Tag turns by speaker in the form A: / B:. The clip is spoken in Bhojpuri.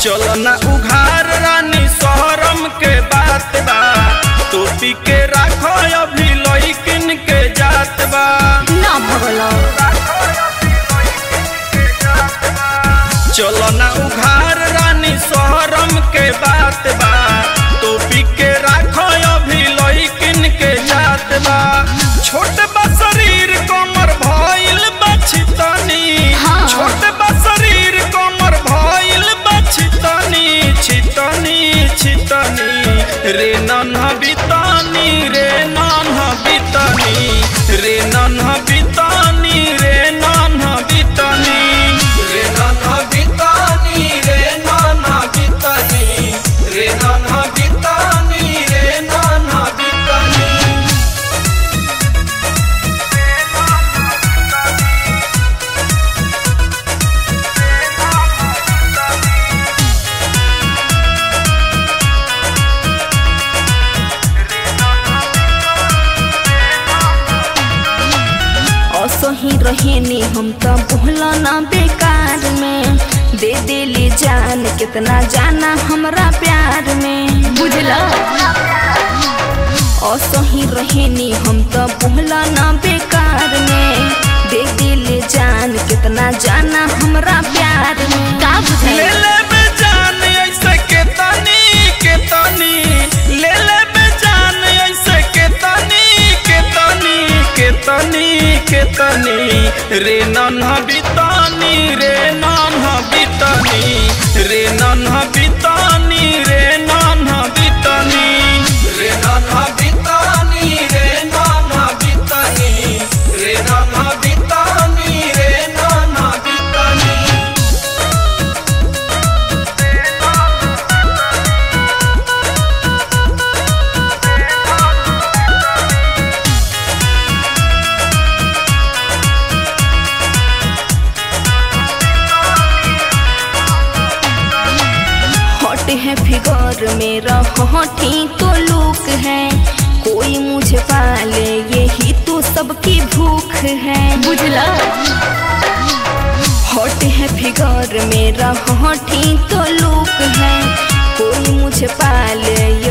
A: चलो ना उघार रानी शहरम के बात बा टोपी के राखो अभी लइकिन के जात बा
B: ना भगलो
A: चलो ना उघार रानी शहरम के बात बा टोपी के राखो अभी लइकिन के जात बा छोट बा शरीर कमर भइल बा छितनी
B: हाँ।
A: छोट बा शरीर कमर भइल बा छितनी छितनी छितनी रे नन्हा बितानी रे नन्हा बितानी रे नन्हा बितानी रे नन्हा बितानी रे नन्हा बितानी रे नन्हा बितानी रे नन्हा बितानी रे नन्हा बितानी
B: असही रहेनी हम तो बोला ना बेकार में दे देली जान कितना जाना हमरा प्यार में बुझला असही रहेनी हम तो बोला ना बेकार में दे देली जान कितना जाना हमरा प्यार में का
A: ले
B: बुझले
A: ले बे जान ऐसे के तनी के तनी ले ले बे जान ऐसे के तनी के तनी के तनी के तनी रे नन्हा बितानी रे नन्हा बितानी रे नन्हा बितानी रे नन्हा बितानी रे नन्हा बितानी रे नन्हा बितानी रे नन्हा बितानी रे नन्हा बितानी
B: हॉट है फिगर मेरा हॉटी तो लुक है कोई मुझे पाले यही तो सबकी भूख है बुझला हॉट है फिगर मेरा हॉटी तो लुक है कोई मुझे पाले